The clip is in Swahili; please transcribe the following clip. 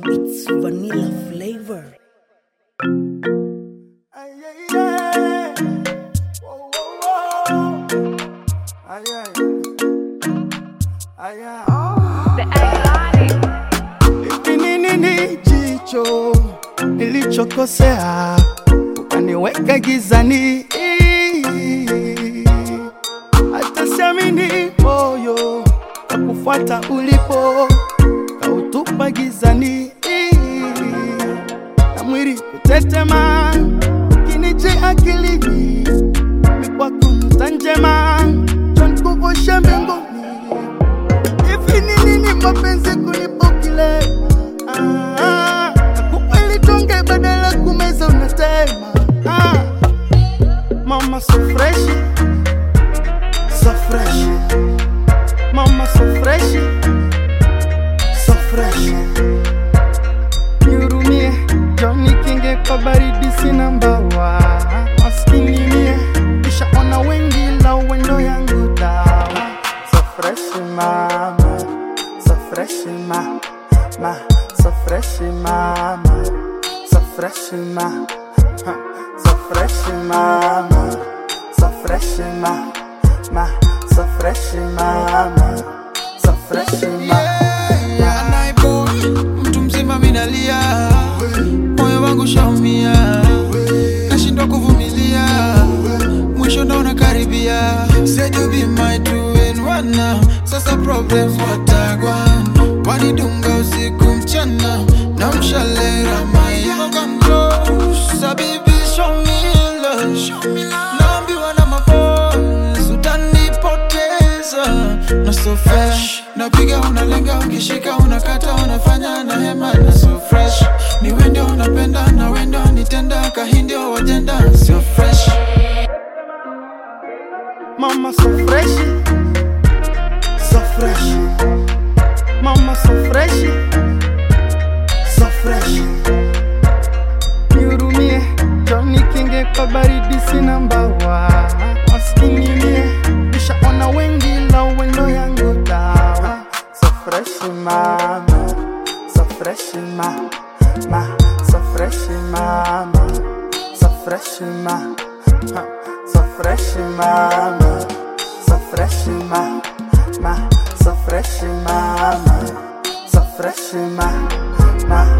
It's vanilla flavor. Ay, ay, ay. Whoa, whoa, whoa. Ay, ay. Ay, ay. Hivi ni nini jicho nilichokosea ukaniweka gizani hata siamini moyo kakufuata ulipo kautupa gizani na mwili kutetema kinije akilini mikwako nuta njema chonkuvushe mbinguni hivi ni nini mapenzi kulipo kile ah, nakupa ili tonge badala kumeza unatema ah. mama so freshi so freshi mama so freshi so freshi nihurumie joni kinge kwa baridi sina mbawa maskini mie ishaona wengi la uwendo yangu dawa so freshi mama so freshi ma ma so freshi mama so freshi ma ha, so freshi mama so freshi ma ma so freshi mama so freshi ma Yeah, naiboy, mtu mzima minalia, moyo wangu shaumia, nashindwa kuvumilia, mwisho ndo unakaribia. Said you be my two in one now, sasa problems watagwa, wanidunga usiku mchana, na mshalera maya Come close, so baby show me love, naambiwa na maboys, utanipoteza na so fresh napiga unalenga ukishika unakata unafanya na hema na so fresh ni wende unapenda na wendo nitenda kahindio wajenda so fresh Mama so freshi, so freshi. Mama so freshi, so freshi. Nihurumie, Johnny Kinge kwa baridi sina mbawa. Maskini mie, nishaona wengi la uwendo yangu dawa. So freshi mama, so freshi ma, ma, so freshi mama, so freshi ma. Ha. So fresh mama, so fresh ma, ma, so fresh mama, so fresh ma, ma.